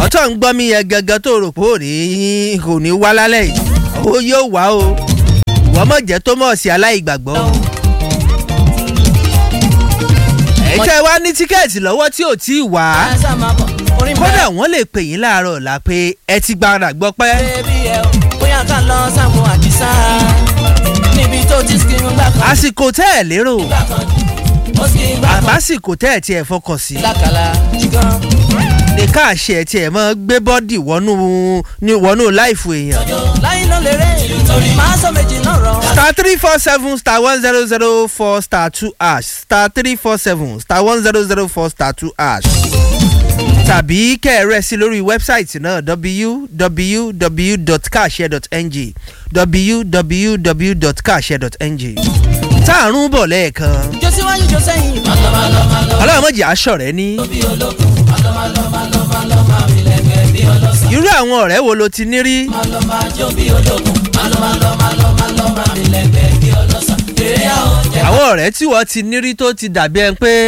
ìwọ tó ń gbọ́ mi yẹn gangan tó rò pé ò ní kò ní wá lálẹ́ yìí ó yóò wá o ìwọ mọ̀ jẹ́ tó mọ̀ sí aláìgbàgbọ́. ẹ̀yin tẹ́ wá ní tíkẹ́ẹ̀tì lọ́wọ́ tí ò tí ì wá kódà wọ́n lè pè yín láàárọ̀ ọ̀la pé ẹ ti gbára gbọ́ pẹ́. bóyá ká lọ sáwọn àdìsá níbi tó ti skin gbà kan. àsìkò tẹ́ ẹ̀ lérò gbà kan ó skin gbà kan. àbásìkò tẹ́ ẹ̀ tí ẹ̀ fọkàn sí lákàlà gan. ní káàṣì ẹ̀ tí ẹ̀ mọ́ gbé bọ́dì wọnú ní wọnú láìfù èèyàn. láyé ló lè rè torí máa sọ méjì náà rọ. star three four seven star one zero zero four star two hash star three four seven star one zero zero four star two hash tàbí kẹ́ẹ̀rẹ́ sí lórí wẹ́bsáìtì náà www.kashare.ng www.kashare.ng táàrùn bọ̀ lẹ́ẹ̀kan jó síwájú jó sẹ́yìn. ọlọ́run mọ̀jì aṣọ rẹ ní. irú àwọn ọ̀rẹ́ wo ló ti ní rí àwọn ọ̀rẹ́ tí wọ́n ti ní rí tó ti dàbí ẹni pé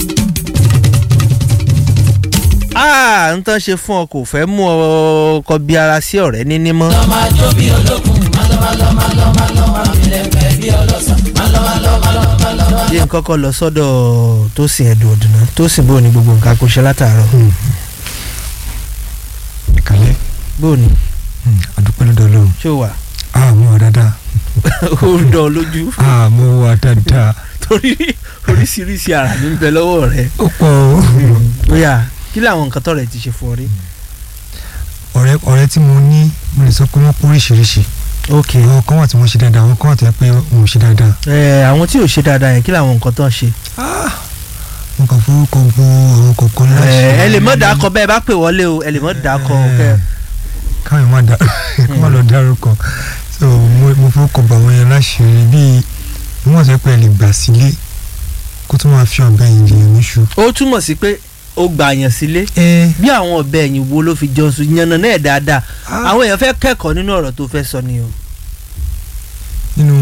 ah n tán ṣe fún ọ kò fẹ́ mú ọ kọ bí ara sí ọ̀rẹ́ níní mọ́. yé nǹkan kan lọ sọ́dọ̀ tó sìn ẹ̀dùn ọ̀dùnà tó sìn bóun ni gbogbo nǹkan kò ṣe látàárọ̀ ìkàlẹ̀ bóun ni àdúpẹ́ lọ́dọ̀ ọlọ́run ṣé o wà àmọ́ wà dáadáa ó dán ọ lójú àmọ́ wà dáadáa torí oríṣiríṣi ara ní bẹ lọ́wọ́ rẹ ó pọ̀ o. bóyá kí làwọn nǹkan tọrẹ ti ṣe fún ọ rí. ọ̀rẹ́ ọ̀rẹ́ tí mo ní mo lè sọ pé wọ́n pọ̀ oríṣiríṣi ok àwọn kan wà tí wọ́n ṣe dáadáa àwọn kan wà tó yẹ pé wọn ò ṣe dáadáa. ẹ àwọn tí ò ṣe dáadáa yẹn kí làwọn nǹkan tán ṣe. mo kàn forúkọ bo àwọn kọ̀ọ̀kan ẹ láṣẹ. ẹ lè mọ̀ dákọ bẹ́ẹ̀ bá pè wọlé o ẹ lè mọ̀ dákọ kẹ. káwọn má da kó má lọ dárúkọ so mo mo forúkọ bo àwọn yẹn láṣẹ bíi wọ́n sọ pé ẹ lè gbà sílé kó tó máa fi ọ̀bẹ yìí jẹ̀yàn níṣu. ó túmọ̀ sí pé ó gbà yàn sílé ẹ bí àwọn ọbẹ̀ ẹ̀yìn wo ló fi jọ sùn yànnà náà dáadáa àwọn èèyàn fẹ́ kẹ́kọ̀ọ́ nínú ọ̀rọ̀ tó fẹ́ sọ ni o. nínú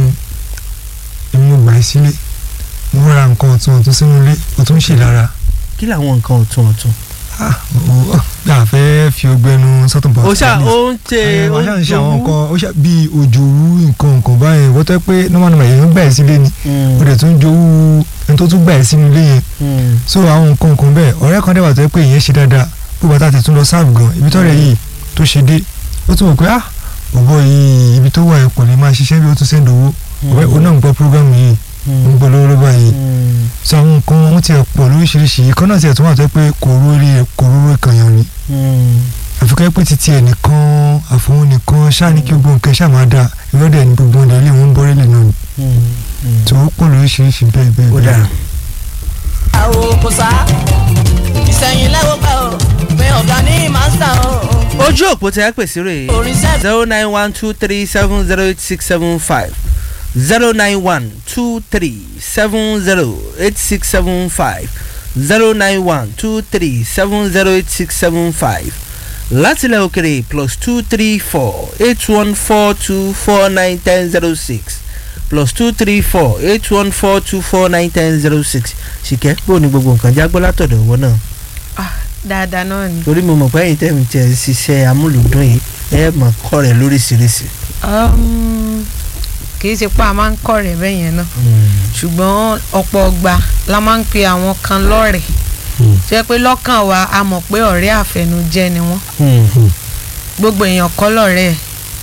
ìmú gbà ẹ sílé mo ra nǹkan ọ̀tún ọ̀tún sínú ilé ọ̀tún ń ṣe lára. kí làwọn nǹkan ọ̀tún ọ̀tún. ah o gbà fẹ́ fi ọgbẹ́nu sọ́tún bọ̀ ó ṣá ó ń tẹ ó ó ṣáà ń ṣe àwọn ń nǹkan ó ṣáà bíi òjòwú nǹkan nǹkan báyìí wọ́n tẹ́ pé normal normal èèyàn gbà ẹ́ sílé ni ó dẹ̀ tún jowú ẹni tó tún gbà ẹ́ sínú ilé yẹn so àwọn nǹkan nǹkan bẹ́ẹ̀ ọ̀rẹ́ kan dẹ̀ wà tó yẹ pé ìyẹn ṣe dáadáa bí bàtà ti tún lọ sáàbù gan ibi tọ́rẹ̀ yìí tó ṣe dé ó tún wò pé ah bọ̀bọ̀ yìí ibi tó wà ẹ̀ kò lè máa ṣiṣẹ́ bí ó tún sẹ́ńdọ̀ owó ọ̀rẹ́ ó náà ń gbọ́ prógámù yìí ń gbọ́ lọ́wọ́lọ́wọ́ báyìí so àwọn nǹkan wọn ti ẹ̀ pọ̀ lóríṣiríṣi ìkan náà ti ẹ̀ tún wà tó yẹ pé kò rórí ẹ̀ kò róró ìkànnì ni àfikẹ́ pé títí ẹ̀ nìkan àfọwọ́n nìkan ṣáà ní kí gbogbo nǹkan ṣáà máa dáa ìrọ́dẹ̀ ní gbogbo ọ̀dẹ̀ ilé wọn ń bọ́rẹ́lẹ̀ náà ni tó pọ̀ lóríṣiríṣi bẹ́ẹ̀ bẹ́ẹ̀ ó bẹ́ẹ̀. dára. àwọn kò sá ìsẹ̀yìn lẹ́wọ́ gbà ó pé ọ̀gá ní màsà ó. ojú òpó tẹ́ ẹ pèsè rè orin sẹ́ẹ̀tì zero nine one two three seven zero eight six seven five zero nine one two three seven zero eight six seven five zero nine one two three seven zero eight six seven five látilẹ̀ òkèrè plus two three four eight one four two four nine ten zero six plus two three four eight one four two four nine ten zero six ṣìkẹ́ bó ni gbogbo nǹkan jágbọ́ látọ̀dọ̀ wọn náà dáadáa náà ni. torí mo mọ̀ pé ẹ̀yin tẹ̀mí tẹ̀ ń ṣiṣẹ́ amúlùdún yìí ẹ mọ̀ kọ́ rẹ̀ lóríṣiríṣi. Um, kì í ṣe pé a máa ń kọ́ rẹ̀ bẹ́ẹ̀ yẹn náà ṣùgbọ́n ọ̀pọ̀ ọgbà la máa ń pe àwọn kan lọ́rẹ̀ẹ́ jẹ́ pé lọ́kàn wa a mọ̀ pé ọ̀rẹ́ àfẹnujẹ́ ni wọ́n gbogbo èèyàn kọ́ lọ́rẹ́ ẹ̀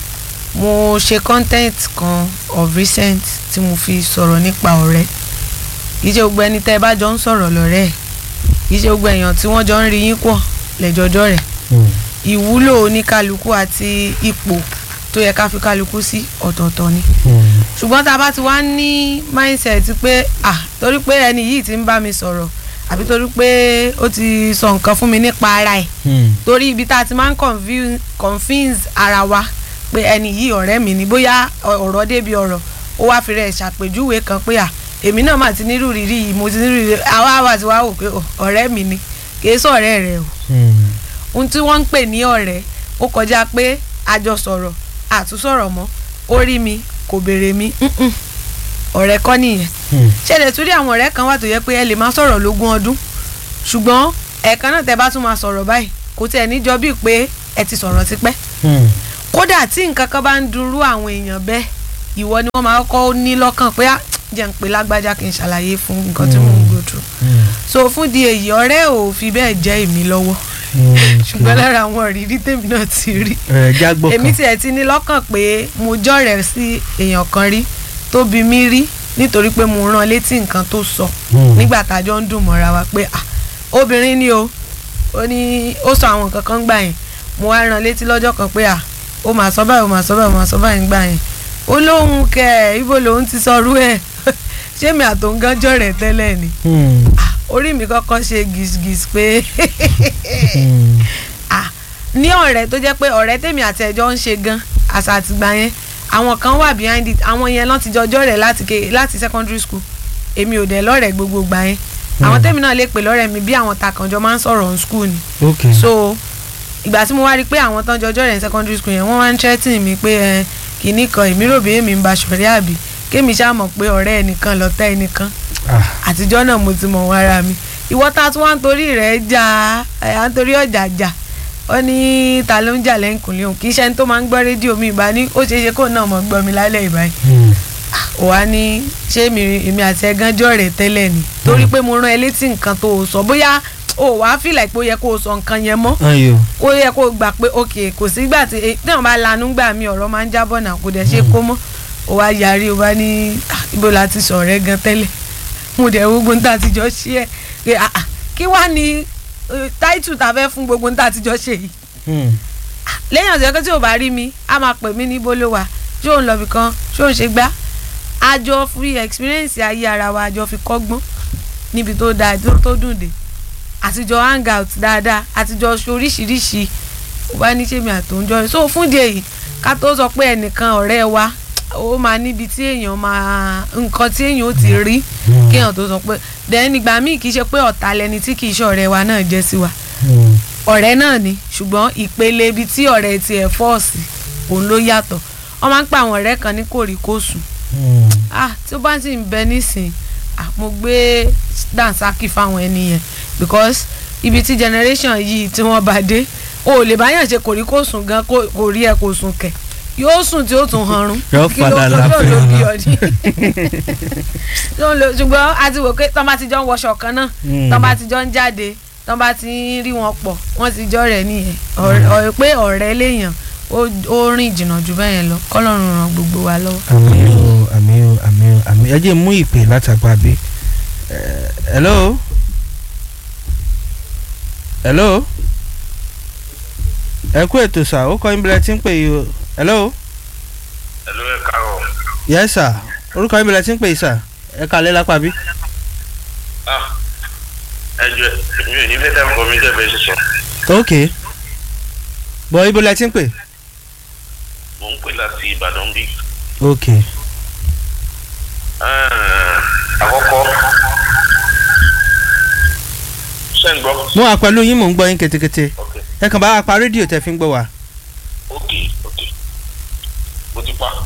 mo ṣe content kan of recent tí mo fi sọ̀rọ̀ nípa ọ̀rẹ́ kì í ṣe gbogbo ẹni tẹ́ ẹ bá jọ ń sọ̀rọ̀ lọ́rẹ́ ẹ̀ kì í ṣe gbogbo èèyàn tí wọ́n jọ ń rí yín pọ̀ lẹ́jọ́jọ́ rẹ̀ ìwúlò oníkálukú àti ipò tó yẹ ká fi kálukú sí ọ̀tọ̀ọ̀tọ̀ ni ṣùgbọ́n tá a bá ti wá ní mindset pé ah torí pé ẹni yìí ti ń bá mi sọ̀rọ̀ àbí torí pé ó ti sọ nǹkan fún mi nípa ara ẹ̀ torí ibi tá a ti máa ń confuse- confuse ara wa pé ẹni yìí ọ̀rẹ́ mi ni bóyá ọ̀rọ̀ débi ọ̀rọ̀ ó wá fi rẹ̀ ṣàpèjúwe kan pé à èmi náà mà ti nírú rírí yìí mo ti nírú rírí àwa àwa ti wá wò pé ò, ọ̀rẹ́ mi ni kì í sọ̀rẹ́ rẹ̀ o ohun tí wọ́n ń pè ní ọ̀rẹ́ ó kọjá pé a jọ sọ̀rọ̀ àtúnsọ̀rọ̀ mọ́ ó rí mi kò béèrè mi mm-mm. ọ̀rẹ́ kọ́ nìyẹn ṣẹlẹ̀ tún rí àwọn ọ̀rẹ́ kan wà tó yẹ pé ẹ lè má sọ̀rọ̀ lógún ọdún ṣùgbọ́n ẹ̀ẹ̀kan náà tẹ bá tún máa sọ̀rọ̀ báyìí kò tiẹ̀ níjọ bíi pé ẹ ti sọ̀rọ̀ tipẹ́ Hmm. kódà tí nǹkan kan bá ń dunrú àwọn èèyàn bẹ́ẹ̀ ìwọ ni wọ́n máa kọ́ ní lọ́kàn pé "Ah, jẹ́ ń pè lágbájá kí n ṣàlàyé fún nǹkan tí mò ń go through Hmm. so fún di èyí ọ̀rẹ́ ò fi bẹ́ẹ̀ jẹ́ èmi lọ́wọ́ Hmm. ṣùgbọ́n lára àwọn ìrírí tèmi náà ti rí ẹ jágbó èmi kan tiẹ̀ ti ní lọ́kàn pé mo jọ̀rẹ̀ sí èèyàn kan rí tó bi mí rí nítorí pé mo rán létí nǹkan tó sọ Hmm. nígbà tájọ́ ń dùn mọ́ra wa pé ah obìnrin ni o ó ní ó sọ àwọn nǹkan kan gbà yẹn mo wá rán létí lọ́jọ́ kan pé ah ó mà sọ báyìí ó mà sọ báyìí ó mà sọ báyìí gbà yẹn ó lóhun kẹ ẹ ibo lòun ti sọrú ẹ ṣé mi àtòǹgán jọ̀rẹ̀ tẹ́lẹ̀ ni Hmm. ah orí mi kọ́kọ́ ṣe gìsgìs pé Hmm. ah ní ọ̀rẹ́ tó jẹ́ pé ọ̀rẹ́ tèmi àti ẹ̀jọ́ ń ṣe gan àṣà àtìgbà yẹn àwọn kan wà behind it àwọn yẹn lọ́n ti jọjọ́ rẹ̀ láti ké láti secondary school èmi ò dẹ̀ lọ́rẹ̀ gbogbo gbà yẹn àwọn tèmi náà lè pè lọ́rẹ̀ mi bí àwọn takànjọ máa ń sọ̀rọ̀ on school ni ok so ìgbà tí mo wá rí i pé àwọn tán jọjọ́ rẹ̀ ní secondary school yẹn wọ́n wá ń threaten mi pé ẹ kìíní kan èmi rò bí èmi ń ba ṣọ̀rẹ́ àbí kémi ṣáà mọ̀ pé ọ̀rẹ́ ẹnìkan lọ́tá ẹnìkan Ah. àtijọ́ náà mo ti mọ̀ wọ́n ara mi ìwọ tá a tún wá ń torí rẹ̀ jà ẹ̀ à ń torí ọ̀jà jà ó ní ta ló ń jà lẹ́yìnkùnlé òun kì í ṣe ẹni tó máa ń gbọ́ rédíò mi ìbá ní ó ṣeé ṣe kó náà mọ̀ gbọ́ mi lálẹ́ ìbáyìí Hmm. ò wá ní ṣé mi èmi àti ẹ̀gán jọ rẹ̀ tẹ́lẹ̀ ni torí pé mo rán ẹ létí nǹkan tó o sọ bóyá o wàá fìlà pé ó yẹ kó o sọ nǹkan yẹn mọ́ ayo ó yẹ kó o gbà pé ok kò sígbà tí eh, téèyàn bá lanú gbà mí ọ̀rọ̀ máa ń jábọ̀ náà kò dẹ̀ ṣe kó mọ́ ó wá yarí ó bá ní "Ah, ibo la ti sọ̀rọ̀ ẹ gan tẹ́lẹ̀ mo dẹ̀ wo gbogbo níta àtijọ́ ṣe ẹ̀ pé ah, ah, kí wá ní táìtù tá a fẹ́ fún gbogbo níta àtijọ́ ṣe yìí Hmm. lẹ́yìn ọ̀sẹ̀ kan tí ò bá rí mi á máa pè mí ní bólówà ṣé òun lọ́bì kan ṣé òun ṣe gbá àjọ fi experience ayé ara wa àjọ fi kọ́gbọ́n níbi tó dáa tó tó dùn dé àtijọ́ hang out dáadáa àtijọ́ ṣe oríṣiríṣi ó bá ní ṣé mi àtòúnjọ so fún díẹ̀ yìí ká tó sọ pé ẹnìkan ọ̀rẹ́ wa ó máa níbi tí èèyàn máa nǹkan tí èèyàn ó ti rí kéèyàn tó sọ pé then ìgbà míì kì í ṣe pé ọ̀tá lẹni tí kì í ṣe ọ̀rẹ́ wa náà jẹ́ sí wa Hmm. ọ̀rẹ́ náà ni ṣùgbọ́n ìpele ibi tí ọ̀rẹ́ tiẹ̀ fọ́ọ̀sì òun ló yàtọ̀ wọ́n máa ń pa àwọn ọ̀rẹ́ kan ní kòríkòsùn Hmm. ah tí ó bá sì ń bẹ nísìn ah mo gbé dansaki fáwọn ẹni yẹn because ibi tí generation yìí tí wọ́n bá dé o ò lè báyàn ṣe kòríkòsùn gan kò kò rí ẹ kò sùn kẹ̀ yóò sùn tí ó tún hanrun Yóò Kí ló- padà kí ló láfẹ́ ló bí ara. ọ ní. Ló ń lo- ṣùgbọ́n a ti wò pé tọ́ bá ti jọ ń wọṣọ kan náà Hmm. tọ́ bá ti jọ ń jáde tọ́ bá ti ń rí wọn pọ̀ wọ́n ti jọ rẹ̀ nìyẹn Ọ̀rẹ́- ọ̀rẹ́ pé ọ̀rẹ́ léèyàn ó ó rìn jìnnà jù bẹ́ẹ̀ yẹn lọ kọ́lọ́run ràn gbogbo wa lọ́wọ́. àmì o àmì o àmì o àmì ẹ jẹ́ mú ìpè látàgbà bí. hello hello ẹ kú ètò sà ó kọ́ ìbílẹ̀ tí ń pè yìí o hello Hello, ẹ káàárọ̀. yes sà orúkọ ìbílẹ̀ tí ń pè yìí sà ẹ kàlẹ́ lápá bí. Ah, ẹ jọ mi ò ní fẹ́ dáhùn kọ́ mi tẹ́ fẹ́ sísọ. ok bọ̀ ibo lẹ ti ń pè. Mo ń pè láti Ìbàdàn bí. ok Ah, Àkọ́kọ́, ṣé ń gbọ́? mo wà pẹ̀lú yín mò ń gbọ́ yín ketekete Ok, ẹ kàn bá wa pa rédíò tẹ fi ń gbọ́ wa. ok, ok. Mo ti pa.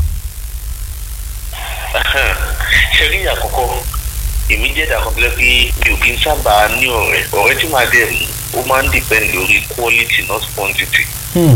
Ṣé rí àkọ́kọ́? Èmi jẹ́ ìdàkọ̀tẹ́lẹ́ pé mi ò kí ń sábà ní ọ̀rẹ́. Ọ̀rẹ́ tí màá dẹ̀ mú, ó máa ń depend lórí quality not quantity. Hmm.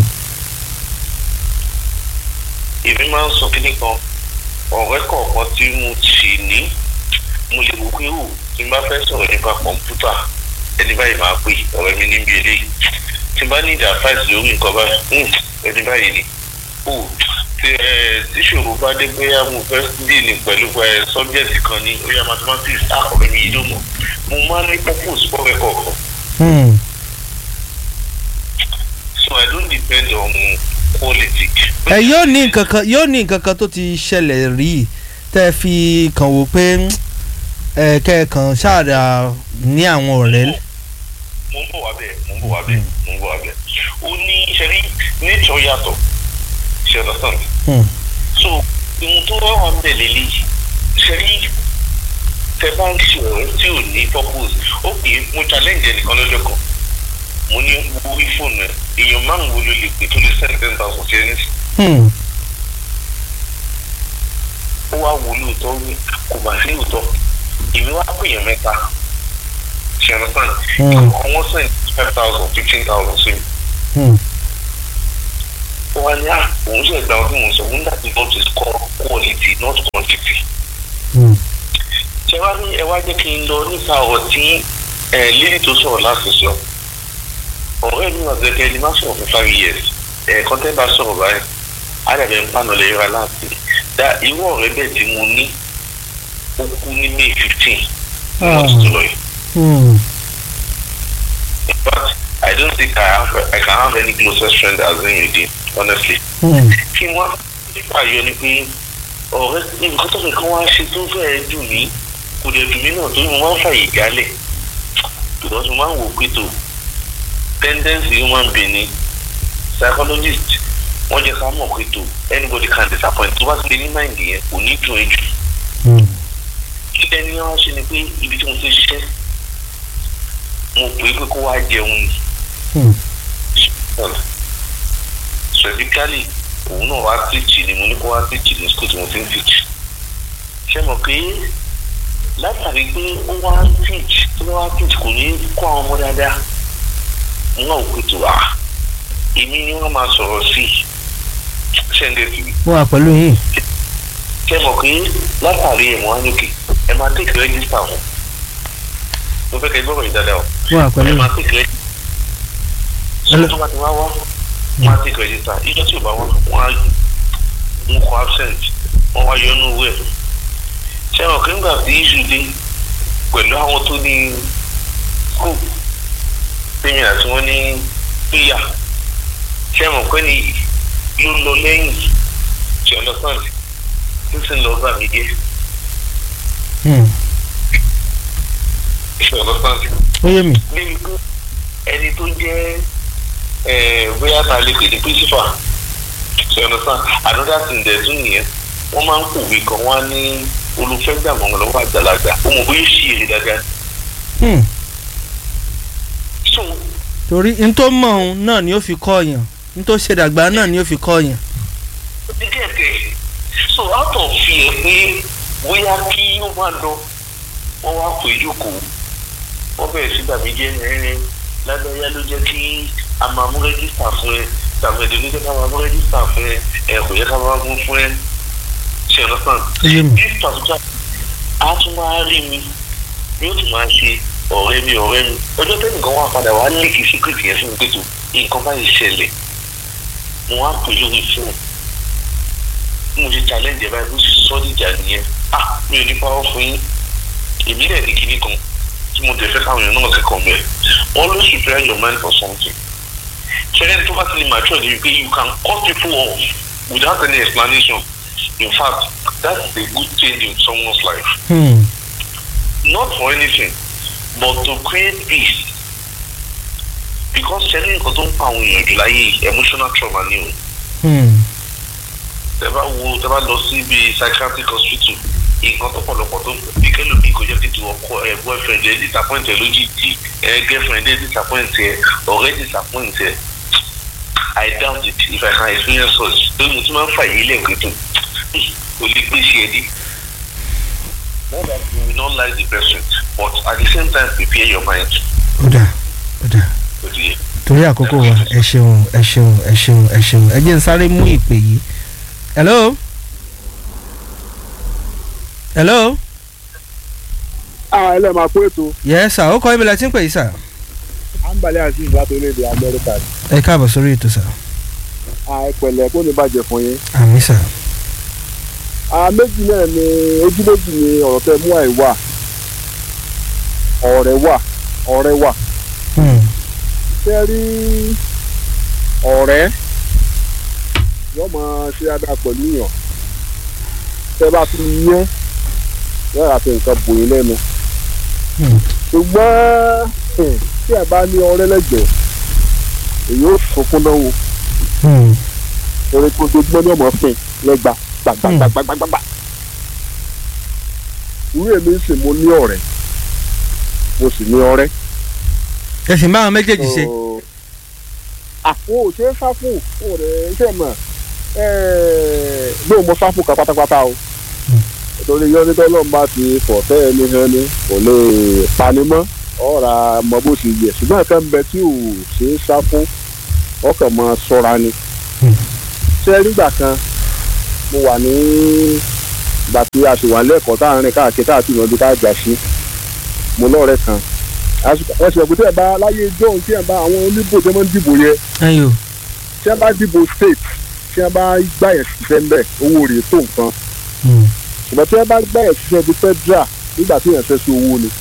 èmi máa ń sọ kíní kan ọ̀rẹ́ kọ̀ọ̀kan tí mo sì ní mo lè wò pé ó tí n bá fẹ́ sọ̀rọ̀ nípa kọ̀ǹpútà ẹni báyìí máa pè ọ̀rẹ́ mi níbi eléyìí tí n bá ní ìdá fáìsì lórí nǹkan báyìí hmm, ẹni báyìí ni ó tí ẹ tíṣòro bá dé pé mo fẹ́ díìlì pẹ̀lú ẹ sọ́bjẹ́tì kan ní ó yá mathematics á ọ̀rẹ́ mi yìí ló mọ̀ mo máa ń ní purpose fọ́rẹ́ kọ̀ọ̀kan Hmm. so I don't depend on quality. ẹ yóò ní nǹkan kan yóò ní nǹkan kan tó ti ṣẹlẹ̀ rí tẹ́ ẹ fi kàn wò pé ẹ kẹ́ẹ̀kan ṣáàdà ní àwọn ọ̀rẹ́. mo ń bọ̀ wá bẹ́ẹ̀ mo ń bọ̀ wá bẹ́ẹ̀ mo ń bọ̀ wá bẹ́ẹ̀ ó ní ṣẹ́rí nature yàtọ̀ ṣe understand Hmm. so ohun tó wá wà ń bẹ̀ lélẹ́yìí ṣẹ́rí tẹ bá ń ṣe ọ̀rẹ́ tí ò ní purpose ó pè é mo challenge ẹnìkan lọ́jọ́ kan mo ní orí fóònù ẹ èèyàn márùn wo ló lè pè tó lè send ten thousand sí ẹni sí Hmm. ó wá wo lóòótọ́ wí kò bá sí lóòótọ́ èmi wá pè yàn mẹ́ta ṣe understand Hmm. àwọn send five thousand fifteen thousand sí mi Hmm. ó wá ní à òun ṣe ìgbà ọdún mò ń sọ òun láti not to score quality not quantity Hmm. ṣe wá ní ẹ wá jẹ́ kí n lọ nípa ọ̀rọ̀ tí ẹ lílì tó sọ̀rọ̀ láti sọ ọ̀rẹ́ mi wà gẹ́gẹ́ ní má sọ̀rọ̀ fún five years ẹ̀ẹ̀kan tẹ́ bá sọ̀rọ̀ báyìí àdàbẹ̀ ń pànà lè ra láti dá irú ọ̀rẹ́ bẹ́ẹ̀ tí mo ní ó kú ní may fifteen ní Ah. ọdún tó lọ yìí Hmm. in fact I don't think I have I can have any closest friend as in you did honestly Hmm. kí wọ́n nípa ayọ̀ ni pé ọ̀rẹ́ nǹkan tó nǹkan wá ṣe tó fẹ́ẹ́ dùn mí kò dẹ̀ dùn mí náà torí mo máa ń fàyè jálẹ̀ because mo máa ń wò pé tó tendency human being ni psychologist wọ́n jẹ́ ká mọ̀ pé tó anybody can disappoint tó bá ti lè ní mind yẹn kò ní dùn ẹ́ jù Hmm. kí ẹni wá ṣe ni pé ibi tí mo ti ṣiṣẹ́ mo pè é pé kó wá jẹun ni Hmm. specifically òun náà wá teach ni mo ní kó wá teach ní school tí mo ti ń teach ṣé mo pé látàrí pé ó wá ń teach tó bá wá teach kò ní kó àwọn ọmọ dáadáa mo náà wò pé tó wà èmi ni wọ́n máa sọ̀rọ̀ sí ṣẹ́ńdẹ̀ tì mí mo wà pẹ̀lú yín. ṣé mo pé látàrí ẹ̀ wọ́n á lókè ẹ máa take register wọn mo fẹ́ kẹ́ gbọ́dọ̀ yìí dáadáa o mo wà pẹ̀lú ẹ yín. máa take register Hello. tó bá ti wá wá wọn á take register ìjọ tí ò bá wá wọn á mú kọ absent wọn wá yọ inú owó ẹ ṣé wọn kí n gbà tí iṣu dé pẹ̀lú àwọn tó ní school tèmi àti wọn ní píyà ṣé wọn pẹ́ ni yóò lọ lẹ́yìn ṣe understand tó sì ń lọ bá mi dé Hmm. ṣe understand ó yé mi. níbi pé ẹni tó jẹ́ eh, bóyá ta lè pè ní principal ṣe understand another thing dẹ̀ tún nìyẹn wọ́n máa ń kòwé kan wọ́n á ní olùfẹ́gbà mọ̀mọ́ lọ́wọ́ àgbàlagbà ó mọ̀ bóyá ṣì èrè dáadáa Hmm. so torí n tó mọ̀ òun náà ni ó fi kọ́ yàn n tó ṣe dàgbà náà ni ó fi kọ́ yàn. ó ti gẹ̀ẹ́gẹ́ so out of fear pé bóyá kí ó máa lọ wọ́n wá pè é jókòó wọ́n bẹ̀rẹ̀ sí gbàgbé jẹ́ ẹ̀rín lágbáyá ló jẹ́ kí a máa mú rẹ́gísítà fún ẹ tàbẹ̀dẹ̀ ló jẹ́ ká máa mú rẹ́gísítà fún ẹ ẹ̀ kò yẹ ká máa mú fún ẹ ṣe ọ̀nà sàn. ó yé mi. this particular a tún máa rí mi yóò tún máa ṣe ọ̀rẹ́ mi ọ̀rẹ́ mi ọjọ́ tẹ́nì kan wá padà wá léèkì síkírìtì yẹn fún mi pé tó nǹkan báyìí ṣẹlẹ̀ mo wá pè lórí fóònù bí mo ṣe challenge ẹ̀ báyìí bó ṣe sọ́ dìjà nìyẹn ah mi ò ní pàrọ̀ fún yín èmi dẹ̀ ní kíní kan tí mo dẹ̀ fẹ́ káwọn èèyàn náà kẹ́kọ̀ọ́ mẹ́ always prepare your mind for something ṣẹlẹ̀ tó bá ti lè mature ni pé you can cut people off without any explanation in fact that's a good change in someone's life Hmm. not for anything but to create peace because ṣẹlẹ̀ nǹkan tó ń pa àwọn èèyàn jù láyé yìí, emotional trauma ni o Hmm. tẹ bá wo tẹ bá lọ sí ibi psychiatric hospital nǹkan tó pọ̀lọpọ̀ tó bí kẹlòmíì kò jẹ́ kí ti ọkọ ẹ boyfriend ẹ disappoint ẹ lójijì ẹ girlfriend ẹ disappoint ẹ ọ̀rẹ́ disappoint ẹ I doubt it if I can experience such pé mo ti máa ń fà yí lẹ́ẹ̀kẹ́ tó kò lè gbé sí ẹ dé. Not that you will not like the person but at the same time prepare your mind. ó dà ó dà Ó ti yé. torí àkókò wa ẹ ṣeun ẹ ṣeun ẹ ṣeun ẹ ṣeun ẹ jẹ́ n sáré mú ìpè yìí. hello. hello. àwọn ẹlẹ́ máa kó ètò yes sir ó kọ́ ibi la ti ń pè yìí sir. àǹbalẹ̀ azeez láti orílẹ̀-èdè amẹ́ríkà ni ẹ káàbọ̀ sórí ètò sir. àìpẹ̀lẹ̀ kó ní bàjẹ́ fún yín. àmì sir. àwọn méjì náà ni ojú méjì ni ọ̀rọ̀ tẹ mú àì wà ọ̀rẹ́ wà ọ̀rẹ́ wà Hmm. ṣé rí ọ̀rẹ́ yóò máa ṣe dáadáa pẹ̀lú yàn tẹ bá fi yẹn yóò rà fi nǹkan bò yín lẹ́nu Hmm. ṣùgbọ́n hmm, tí ẹ bá ní ọ̀rẹ́ lẹ́gbẹ̀ẹ́ èyí ó sunkún náà wò Hmm. torí pé ojoojúmọ́ ní ọmọ fìn lẹ́gba gbàgbàgbàgbàgbà. irú èmi sì mo ní ọ̀rẹ́ mo sì ní ọ̀rẹ́. ẹ sì máa méjèèjì ṣe. àpò òṣèré sáfù ọ̀rẹ́ iṣẹ́ mọ̀ lóun mo sáfù kan pátápátá o torí yọ nígbà náà bá ti fọ̀ tẹ́ ẹni hàn ni kò lè pani mọ́ ọ̀rà mọ bó ṣe yẹ ṣùgbọ́n ẹ̀ka ń bẹ tí ò ṣe é sá fún ọkàn mọ sọ́ra ni. ṣé nígbà kan mo wà ní ìgbà tí a ṣì wà lẹ́ẹ̀kọ́ tá à ń rìn káàkiri káàkiri ìrìnàjò tá a jà sí mo lọ́ọ̀rẹ́ kan wọ́n ṣe ẹ̀kú tí ẹ̀ bá láyé john tí ẹ̀ bá àwọn oníbò tí wọ́n ń dìbò yẹ ẹyọ tí ẹ̀ bá dìbò state tí ẹ̀ bá gbà yẹn ṣiṣẹ́ ńbẹ̀ owó rẹ̀ tó nǹkan ṣùgbọ́n tí ẹ̀ bá gbà yẹn ṣiṣẹ́ di federal nígbà tí yẹn fẹ́ sí owó ni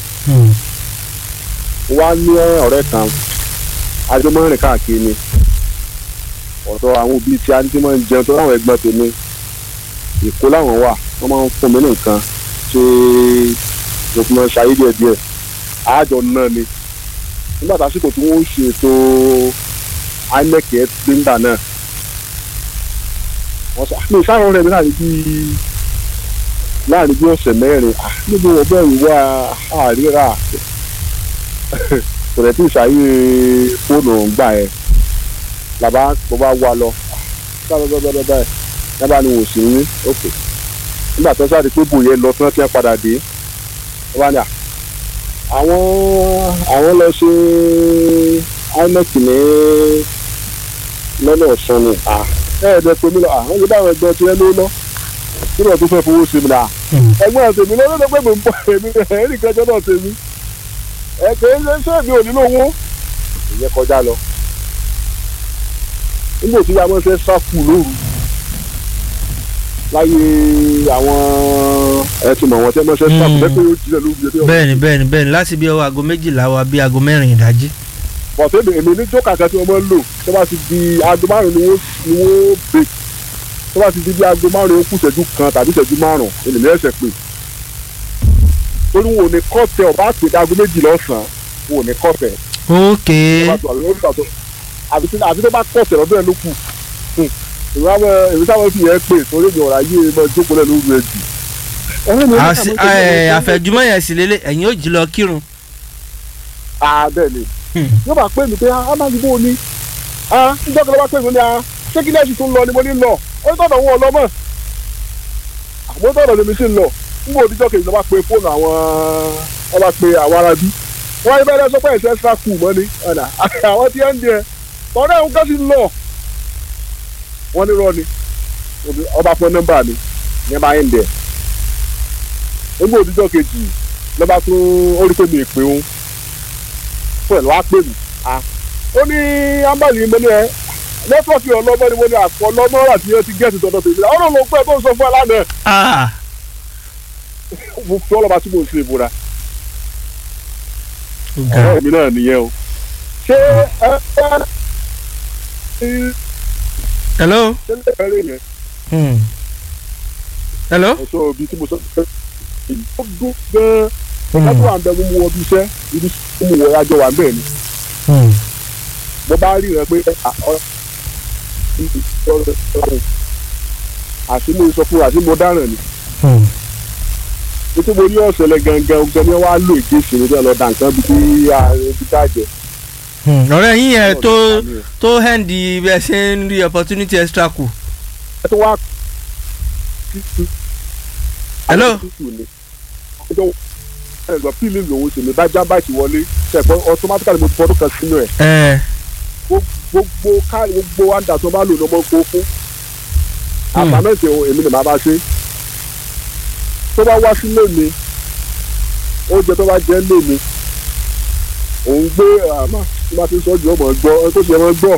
wá ní ọ̀rẹ́ kan ajọmọ́rin káàkiri ni ọ̀dọ̀ àwọn òbí tí a ní tí wọ́n ń jẹun tó láwọn ẹgbẹ́ tèmi èkó láwọn wà wọ́n máa ń fún mi ní nǹkan ṣe mo fi máa ń ṣayé díẹ̀ díẹ̀ àjọ náà ni nígbà tásìkò tí wọ́n ń ṣètò inec ẹ̀ gbígbà náà wọ́n sọ àmì ìsáwọn rẹ̀ mi láàrin bíi láàrin bí ọ̀sẹ̀ mẹ́rin níbi wọ́n bẹ̀rù wá àríra kò rẹ̀ tí ìṣàyè fóònù gbà ẹ̀ làbá mo bá wá lọ báyìí báyìí yábà ni wò sí ní òkè nígbà tó sáré pé bòye lọ tí wọ́n ti ń padà dé wọ́n bá ní à àwọn àwọn lọ ṣe inec ní lọ́nà ọ̀sán ni à ẹ̀ẹ́dẹ̀ pé mi lọ àwọn yóò bá àwọn ẹgbẹ́ tí wọ́n ló lọ kí ló tó fẹ́ fowó sí mi náà ẹgbẹ́ tèmi lọ́dọ̀ tó pé mi ń bọ̀ èmi ẹ̀rí kẹjọ náà tèmi ẹ kì í ṣe ṣé mi ò nílò owó ìyẹn kọjá lọ nígbà tí a máa ń fẹ́ sáfù lóru láyé àwọn ẹ ti mọ̀ wọ́n tẹ́ máa ń fẹ́ sáfù lẹ́pẹ́ yóò jílẹ̀ lóru yẹn. bẹ́ẹ̀ni bẹ́ẹ̀ni bẹ́ẹ̀ni láti bí ọwọ́ aago méjìlá wa bí aago mẹ́rin ìdájí. bọ̀tẹ́ èmi ní jókà kan tí wọ́n máa ń lò tó bá ti di aago márùn-ún ni wọ́n ni wọ́n bè tó bá ti di bí aago márùn-ún kù ìṣẹ́jú kan tàbí ìṣẹ́jú márùn-ún ènìyàn ẹ̀sẹ̀ pè torí wọn ò ní kọ́tẹ̀ ọba àti aago méjì lọ́sàn-án wọn ò ní kọ́tẹ̀ ok àbí tó bá kọ̀ọ̀tẹ̀ lọ́dún ẹ̀ ló kù èmi sábà fi yẹn pè torí mi ọ̀rọ̀ ayé mọ jókòó lẹ̀ lóru ẹ̀ jù. Àṣì- ẹ, àfẹ̀jùmọ́ yẹn sì lélẹ̀ ẹ̀yin ó jí lọ kírun. bẹ́ẹ̀ ni yóò bá pè mí pé amáyíbó ni níjọ́ kan ló bá pè mí ní a ṣé kí lẹ́sìn tó ń lọ ni mo ní lọ ó ní tọ̀dọ̀ wọn ọlọ́mọ àmọ́ tọ̀dọ̀ lèmi sì ń lọ nígbà òdìjọ́ kejì ló bá pe fóònù àwọn wọ́n bá pe àwọn arábí wọ́n yí bẹ́ẹ̀ sọ pé ẹ̀sẹ̀ extra cool mọ́ ni ọ̀nà àwọn tí ẹ̀ ń diẹ tọ́lá ẹ̀hún kẹ́sì ń lọ wọ́n ní rọ́ ni ọba fún nọ́mbà mi ní bá ń dẹ̀ nígbà òdìjọ́ kejì lọ́ba tún ó rí pé mi ì pé òun pẹ̀lú á pè mí ó ní ambali mo ní ẹ nẹ́tíwọ́ọ̀kì ọlọ́mọ ni mo ní àpò ọlọ́mọ rà tí ó ti gẹ̀ẹ́sì tọ́tọ́ tèmi ọ̀rọ̀ ló pẹ́ tó ń sọ fún ẹ lánàá Ah, mo fi ọlọ́ba tí mo ń ṣe ìbúra ó ga. ọ̀rọ̀ mi náà nìyẹn o ṣé ẹ ẹ hello. ṣe lè fẹ́rẹ̀ yẹn Hmm. hello. mo sọ ibi tí mo sọ pé ó dún gan-an lọ́dún àǹdẹ̀ mo mú wọ bí iṣẹ́ ibi tí mo wọ ajọ wà bẹ́ẹ̀ ni Hmm. mo bá rí rẹ pé àti mo sọ fún àti mo dáràn ni Hmm. nítorí mo ní ọ̀sẹ̀lẹ̀ gangan ọgbẹ́ ni wọ́n á lò èdè ìṣòro tí wọ́n lọ dà nǹkan bí tí ibi tá a jẹ. Hmm. ọ̀rẹ́ yín yẹn tó tó hẹ́ndì bí ẹ ṣe ń rí opportunity extra kù. ẹ tó wá. Hello? ọjọ́ ẹ̀gbọ́n fíìlì lòun ṣe mi bá jábá ìṣì wọlé ṣẹ̀gbọ́n automatically mo ti fọdún kan sínú ẹ̀ ẹ gbogbo káàdì gbogbo wáńdà tó bá lò lọ́mọ kó fún àbámẹ́sẹ̀ èmi ni màá bá ṣe tó bá wá sílé mi oúnjẹ tó bá jẹ́ lé mi òun gbé àmà tí wọ́n ti sọ jù ọmọ gbọ́ ẹ tó ṣe ọmọ gbọ́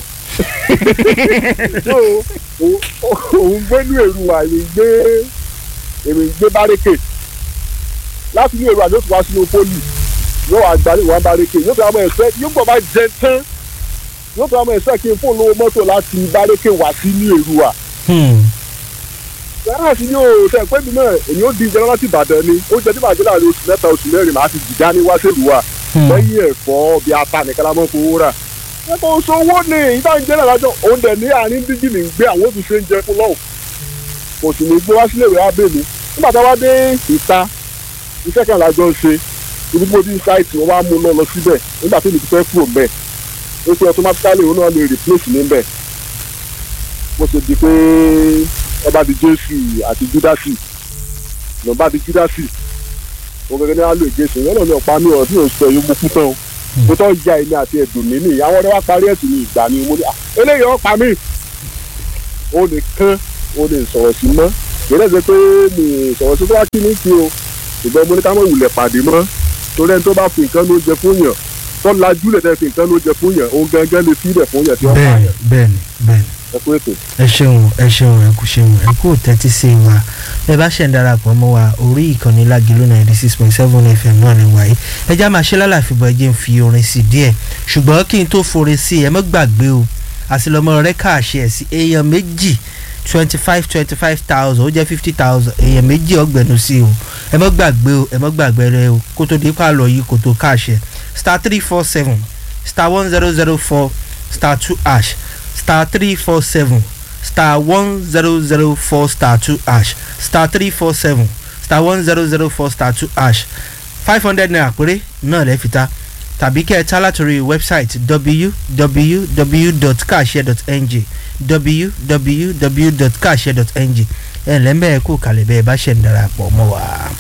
so òun- òun gbé ní èrú àyè gbé èmi gbé bárékè láti ní èrú àyè yóò tún wá sínú pólì yóò wá gbárí wá bárékè yóò tún wá mọ ẹsẹ yóò gbọ́ bá jẹ tán yóò tún wá mọ ẹsẹ kí n fóònù owó mọ́tò láti bárékè wá sí ní èrú à Hmm. yàrá sí yóò tẹ pé mi náà èyí ó di ìjọba láti ìbàdàn ni ó jẹ tí bàjẹ́ láàrin oṣù mẹ́ta oṣù mẹ́rin màá ti jìgá ní wáṣẹ́lú wa Hmm. lẹ́yìn ẹ̀fọ́ bíi ata nìkan la máa ń fowó rà. ẹ̀kọ́ oṣù owó ni ìta ń jẹ́ náà lájọ òun dẹ̀ ní àárín díjì ní gbé àwọn òtún ṣe ń jẹ fún lọ́hùn. kò sì ní gbé wá sílé ìwé abẹ́ mi nígbà tá a wá dé ìta iṣẹ́ kan lájọ ń ṣe ibi tí mo ti ń ṣáìtì wọn wá mú un lọ lọ síbẹ̀ nígbà tí mi ti fẹ́ kúrò mbẹ̀ ó ṣe automatically òun náà lè replace mi mbẹ̀ bó ṣe di pé ọba di jésù àti júdásì lọ́ba di júdásì òun gẹ́gẹ́ ní á lò ìgbésẹ̀ yẹn lọ́nà ọ̀pá mi ọ̀rọ̀ tí yóò sọ yóò mú fún tán o mo tọ́ ya èmi àti ẹ̀dùn mi ní àwọn ọ̀rẹ́ wa parí ẹ̀sùn ní ìgbà ni mo ní à eléyìí ọ̀pá mi ó lè kán ó lè sọ̀rọ̀ sí mọ́ ìrẹ́ ṣe pé mi sọ̀rọ̀ sí tó wá kí ní kí o ṣùgbọ́n mo ní ká mọ̀ wulẹ̀ pàdé mọ́ torí ẹni tó bá fi nǹkan ló jẹ fún yàn tó lajú lẹ̀ tẹ́ fi nǹkan ló jẹ fún yàn òun gangan lè fi ilẹ̀ fún yàn tí wọ́n pa bẹ́ẹ̀ni yàn bẹ́ẹ̀ni bẹ́ẹ̀ni ẹ kú ètò. ẹ ṣeun ẹ ṣeun ẹ kú ṣeun ẹ kú tẹ́tí sí wa ẹ bá ṣẹ̀ ń darapọ̀ mọ́ wa orí ìkànnì lágìlú ninety six point seven fm náà ni wáyé ẹ já máa ṣe lálàfíbọ̀ ẹ jẹ́ ń fi orin sí díẹ̀ ṣùgbọ́n kí n tó forin sí ẹ mọ́ gbàgbé o àsìlọ́mọ rẹ káàṣẹ ẹ̀ sí èèyàn méjì twenty five twenty five thousand ó jẹ́ fifty thousand èèyàn méjì ọgbẹ̀nu sí o ẹ mọ́ gbàgbé o ẹ mọ́ gbàgbé rẹ o kó tó di pààlọ́ yìí kó tó káàṣẹ star three four seven star one zero zero four star two ash star three four seven star one zero zero four star two ash star three four seven star one zero zero four star two ash five hundred naira péré náà lẹ́ fi ta tàbí kẹ́ ẹ ta látòrí wẹ́bsáìtì www.kashare.ng www.kashare.ng ẹ̀ lẹ́mẹ̀ẹ́ kó kalẹ̀ bẹ́ẹ̀ bá ṣẹ̀ ń darapọ̀ mọ́ wa.